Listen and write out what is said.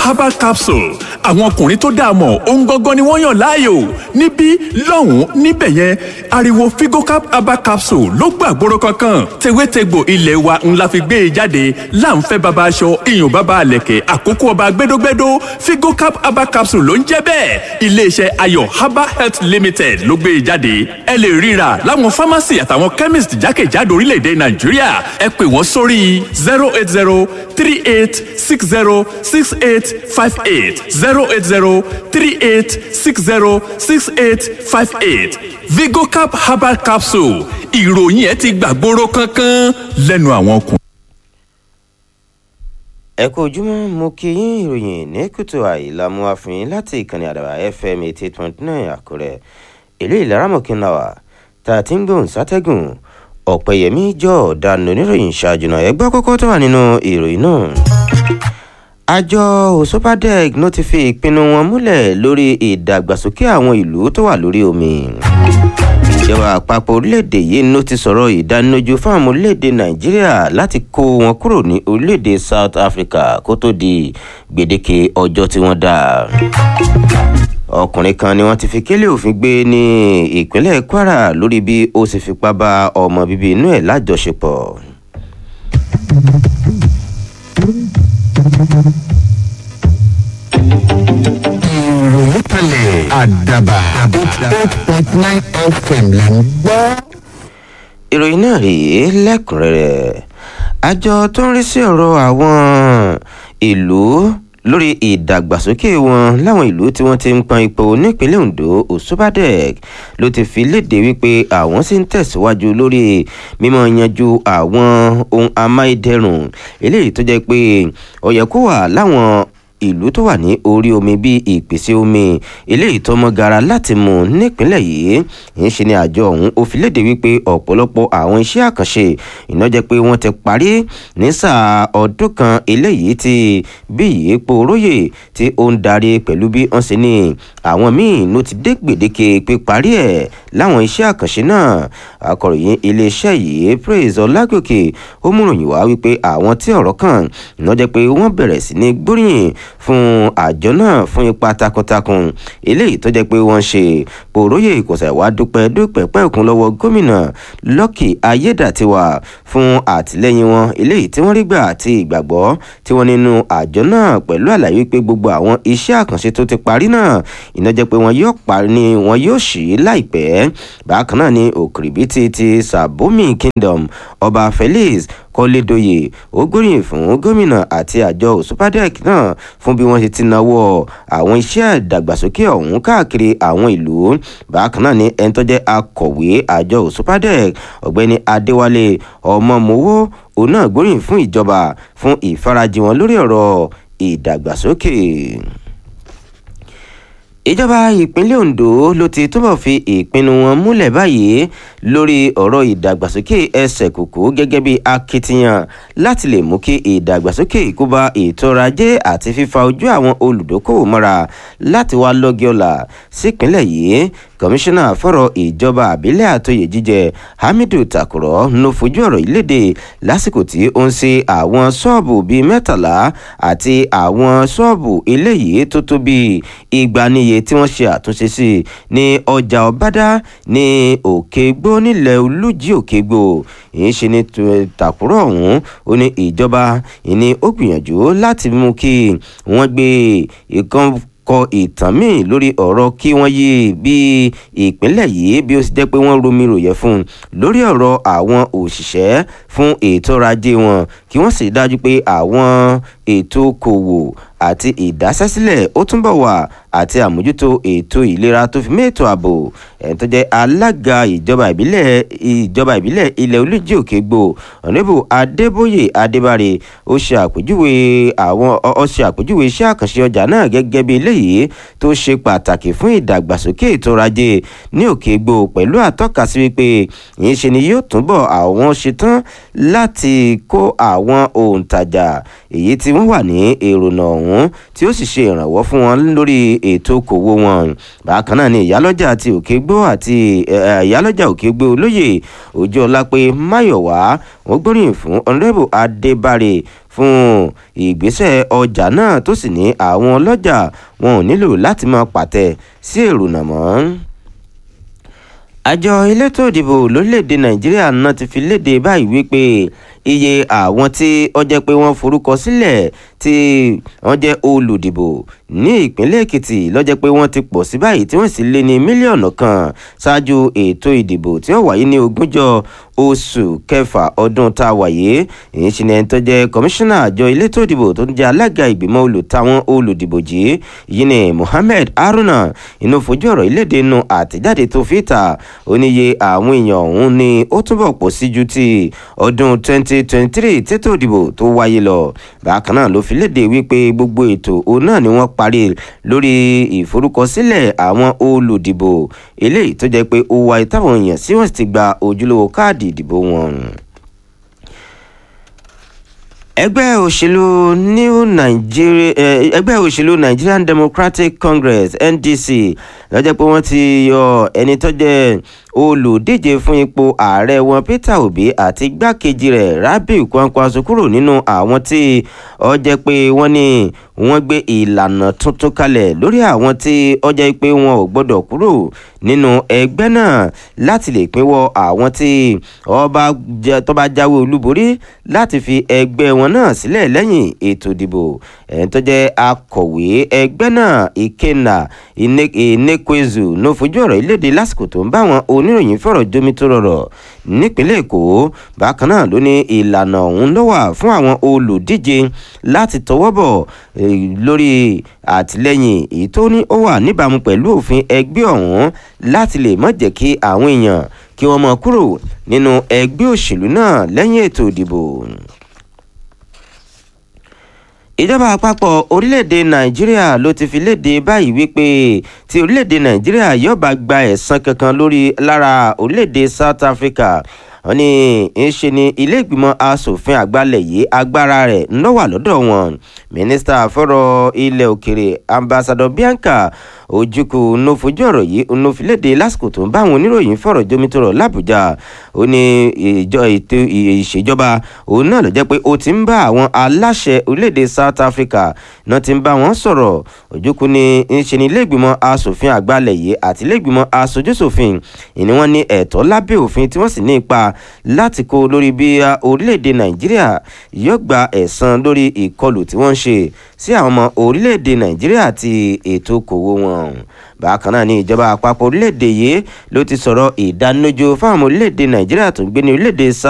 herbal capsule àwọn ọkùnrin tó dáa mọ̀ ohun gangan ni wọ́n yàn láàyò níbí lọ́hùn-ún níbẹ̀ yẹn ariwo figocap herbal capsule ló gbàgbóró kankan tewétegbò ilé wa ńlá fi gbé e jáde láǹfẹ́ baba aṣọ iyùn baba àlẹ̀kẹ̀ àkókò ọba gbẹdógbẹdó figocap herbal capsule ló ń jẹ́ bẹ́ẹ̀ iléeṣẹ́ ayọ̀ herbal health limited ló gbé e jáde ẹ lè ríra láwọn pharmacy àtàwọn chemist jákèjádò orílẹ̀-èdè nàìjíríà ẹ pè wọ́n sórí zero eight zero three eight six zero six eight five eight zero eight zero three eight six zero six eight five eight vigocap herbal capsule ìròyìn ẹ ti gbàgbóró kankan lẹ́nu àwọn ọkùnrin. ẹ kú ojúmọ́ mo kí yín ìròyìn ní kùtù àìlàmú àfihàn láti ìkànnì àdàbà fm eighty point nine àkúrẹ́ ìlú ìlaramọ̀kìnláwà tá a ti ń gbóhùn sátẹ́gùn ọ̀pẹ̀yẹmí jọ ọ̀daràn oníròyìn ṣáájú náà ẹgbẹ́ kọ́kọ́ tó wà nínú ìròyìn náà. àjọ òṣùpàdẹ́g ló ti fi ìpinnu wọn múlẹ̀ lórí ìdàgbàsókè àwọn ìlú tó wà lórí omi. ìjọba àpapọ̀ orílẹ̀-èdè yìí ló ti sọ̀rọ̀ ìdánilójú fún àwọn orílẹ̀-èdè nàìjíríà láti kó wọn kúrò ní orílẹ̀-èdè south africa kó tó di gbèdéke ọjọ́ tí wọ́n dá ọkùnrin kan ni wọ́n ti fi kélé òfin gbé ní ìpínlẹ̀ kwara lórí bí ó sì fipá bá ọmọ bíbí inú ẹ̀ lájọṣepọ̀. ìròyìn kalẹ̀ àdàbà eight point nine fm là ń gbọ́. ìròyìn náà rèé lẹ́kùnrẹ́rẹ́ àjọ tó ń rí sí ọ̀rọ̀ àwọn ìlú lórí ìdàgbàsókè wọn láwọn ìlú tí wọ́n ti ń pọn ipò nípínlẹ̀ ondo òṣùbàdẹ́k ló ti fi léde wípé àwọn sì ń tẹ̀síwájú lórí mímọ yanjú àwọn ohun amáyédẹrùn eléyìí tó jẹ́ pé ó yẹ kó wà láwọn ìlú tó wà ní orí omi bíi ìpèsè omi eléyìí tó mọ gara láti mú nípínlẹ̀ yìí ń ṣe ni àjọ ọ̀hún ó fi léde wípé ọ̀pọ̀lọpọ̀ àwọn iṣẹ́ àkànṣe iná jẹ́ pé wọ́n ti parí ní sáà ọdún kan eléyìí tí bí ìyípo róye tí ó ń darí pẹ̀lú bí wọ́n ṣe ní àwọn míì ló ti dé gbèdéke píparí ẹ̀ láwọn iṣẹ́ àkànṣe náà akọ̀ròyìn iléeṣẹ́ yìí praise ọlágòkè ó múròyìn wá wípé àwọn tí ọ̀rọ̀ kàn iná jẹ́ pé wọ́n bẹ̀rẹ̀ sí ní gbóríyìn fún àjọ náà fún ipa takuntakun eléyìí tó jẹ́ pé wọ́n ṣe pòróyè ìkọ̀sẹ̀ wá dúpẹ́ dúpẹ́ pẹ́ẹ́kún lọ́wọ́ gómìnà lọ́kì ayédàtiwà fún àtìlẹ́yìn wọn eléyìí tí wọ́n rí gbà àti ìgbàgbọ́ tí wọ́n nínú àjọ náà pẹ̀lú àlàyé pé gbogbo àwọn iṣẹ́ àkànṣe tó ti parí náà iná jẹ́ pé wọ́n yóò parí ni wọ́n yóò ṣí láìpẹ́ bákan náà ni òkìrìbìtì ti sàbómi kingdom ọba felix kọ́lédọ́yè ó gbóríyìn fún gómìnà àti àjọ òṣùpàdẹ́k náà fún bí wọ́n ṣe ti náwó àwọn iṣẹ́ ìdàgbàsókè ọ̀hún káàkiri àwọn ìlú bákan náà ni ẹni tó jẹ́ akọ̀wé àjọ òṣùpàdẹ́k ọ̀gbẹ́ni adéwálé ọmọmọwó òun náà gbóríyìn fún ìjọba fún ìfarajì wọn lórí ọ̀rọ̀ ìdàgbàsókè ìjọba ìpínlẹ̀ ondo ló ti túbọ̀ fi ìpinnu wọn múlẹ̀ báyìí lórí ọ̀rọ̀ ìdàgbàsókè ẹsẹ̀ kòkó gẹ́gẹ́ bí akitiyan láti lè mú kí ìdàgbàsókè kó bá ètò ọrọ̀ ajé àti fífa ojú àwọn olùdókòwò mọ́ra láti wá lọ́gí ọ̀la sípínlẹ̀ yìí kọmíṣánná fọ̀rọ̀ ìjọba àbílẹ̀ àtòyè jíjẹ hamidu takurọ̀ ló fojú ọ̀rọ̀ yìí léde lásìkò tí ó ń ṣe àwọn ṣọ́ọ̀bù bíi mẹ́tàlá àti àwọn ṣọ́ọ̀bù eléyìí tó tó bíi igba níye tí wọ́n ṣe àtúnṣe sí ní ọjà ọ̀bádá ní òkègbó nílẹ̀ olújí òkègbó èyí ṣe ní takurọ̀ ọ̀hún ó ní ìjọba ìní ó gbìyànjú láti mú kí wọ́n gbé ìkan kọ ìtàn míì lórí ọ̀rọ̀ kí wọ́n yí bí ìpínlẹ̀ yìí bí ó sì jẹ́ pé wọ́n romi ròyẹ̀ fún un lórí ọ̀rọ̀ àwọn òṣìṣẹ́ fún ètò ọrọ̀ ajé wọn kí wọ́n sì dájú pé àwọn ètò okòwò àti ìdásẹ́sílẹ̀ ó túnbọ̀ wà àti àmójútó ètò ìlera tó fi mẹ́tò ààbò ẹni tó jẹ́ alága ìjọba ìbílẹ̀ ìjọba ìbílẹ̀ ilẹ̀ olójì òkègbò ọ̀nẹ́bù adébóyè adébárè ó ṣe àpèjúwe àwọn ó ṣe àpèjúwe iṣẹ́ àkànṣe ọjà náà gẹ́gẹ́ bí eléyìí tó ṣe pàtàkì fún ìdàgbàsókè ètò ọrọ̀ ajé ní òkègbò pẹ̀lú àtọ́ka sí wípé yìí ṣe ni yóò túnbọ̀ àwọn ṣetán láti kó àwọn òǹtajà èyí tí wọ́n wà ní èrònà ọ̀hún tí ó sì ṣe ìrànwọ́ fún wọn lórí ètò okòwò wọn bákan náà ni ìyálọ́jà àti òkègbó àti ìyálọ́jà òkègbó olóyè ojú ọlápẹ máyọ̀wá wọ́n gbóríyìn fún ọ̀nrẹ́bù adébárè fún ìgbésẹ̀ ọjà náà tó sì ní àwọn ọlọ́jà wọn ò nílò láti máa pàtẹ sí èrònà mọ́ àjọ elétò ìdìbò lórílẹ̀‐èdè nàìjíríà náà ti fi léde báyìí wípé iye àwọn tí ó jẹ́ pé wọ́n forúkọ sílẹ̀ tí wọ́n jẹ́ olùdìbò ní ìpínlẹ̀ èkìtì ló jẹ́ pé wọ́n ti pọ̀ sí báyìí tí wọ́n sì lé ní mílíọ̀nù kan ṣáájú ètò ìdìbò tí ó wáyé ní ogúnjọ́ oṣù kẹfà ọdún tá a wáyé èyí ṣe ni ẹni tó jẹ́ kọmíṣánná àjọ elétò ìdìbò tó ń jẹ́ alága ìgbìmọ̀ olùtàwọn olùdìbò jí yìí ni mohammed haruna inú fojú ọ̀rọ̀ ìlédè nu àtẹ̀jáde tó fi ta oníye àwọn èèyàn ọ̀hún ni ó túbọ̀ pọ̀ sí ju ti ọdún 2023 tètò ìdìbò tó wáyé lọ bákan náà ló fi léde wípé gbogbo ètò òun náà ni wọ́n parí lórí ìforúkọsílẹ̀ àwọn olùdìbò eléyìí tó jẹ́ pé ó wáyé táwọn èèyàn sí wọ́n sì ti gba ojúlówó káàdì ìdìbò wọn ẹgbẹ́ òṣèlú new nigeria ẹgbẹ́ òṣèlú nigerian democratic congress ndc lọ́jọ́ pé wọ́n ti yọ ẹni tó jẹ́ olùdíje fún ipò ààrẹ wọn peter obi àti igbákejì rẹ̀ rabiu kwankwaso kúrò nínú àwọn tí ó jẹ́ pé wọ́n ní wọ́n gbé ìlànà tuntun kalẹ̀ lórí àwọn tí ó jẹ́ pé wọn ò gbọ́dọ̀ kúrò nínú ẹgbẹ́ náà láti lè pínwọ́ àwọn tí tó bá jáwé olúborí láti fi ẹgbẹ́ wọn náà sílẹ̀ lẹ́yìn ètò ìdìbò ẹni tó jẹ́ akọ̀wé ẹgbẹ́ náà ikenna inekwezu ló fojú ọ̀rọ̀ ìlédè lásìkò tó ń bá àwọn oníròyìn fọ̀rọ̀ jomi tó rọrọ̀ nípínlẹ̀ èkó bákan náà ló ní ìlànà ọ̀hún ló wà fún àwọn olùdíje láti tọwọ́ bọ̀ lórí àtìlẹ́yìn èyí tó ní ó wà níbàámu pẹ̀lú òfin ẹgbẹ́ ọ̀hún láti lè má jẹ́ kí àwọn èèyàn kí wọ́n mọ kúrò nínú ẹgbẹ́ òṣèlú náà lẹ́yìn ètò ìdìbò ìjọba àpapọ̀ orílẹ̀-èdè nàìjíríà ló ti fi léde báyìí wípé tí orílẹ̀-èdè nàìjíríà yóò bá gba ẹ̀san kankan lórí lára orílẹ̀-èdè south africa wọ́n ní ń ṣe ni ilé ìgbìmọ̀ asòfin àgbàlẹ̀ yìí agbára rẹ̀ ń lọ wà lọ́dọ̀ wọn mínísítà fọ́rọ̀ ilẹ̀ òkèrè ambassador bianca ojukwu ló fojú ọ̀rọ̀ yìí ló fi léde lásìkò tó ń bá àwọn oníròyìn fọ̀rọ̀ jomitoro làbújá ó ní ìjọ ètò ìṣèjọba òun náà ló jẹ́ pé ó ti ń bá àwọn aláṣẹ orílẹ̀-èdè south africa náà ti ń bá wọn sọ̀rọ̀ ojukwu ní ń ṣe ní ilé ìgbìmọ̀ asòfin àgbàlẹ̀ yìí àti ilé ìgbìmọ̀ asojúṣòfin ìní wọn ní ẹ̀tọ́ lábẹ́ òfin tí wọ́n sì ní ipa láti kó lórí bí orílẹ̀-èdè nàìjíríà yóò gba ẹ̀san lórí ìkọlù tí wọ́n ń ṣe sí àwọn ọmọ orílẹ̀-èdè nàìjíríà àti ètò okòwò wọn bákan náà ní ìjọba àpapọ̀ orílẹ̀-èdè yìí ló ti sọ̀rọ̀ ìdánilójú fáwọn ọmọ orílẹ̀-èdè nàìjíríà tó ń gbé ní orílẹ̀-èdè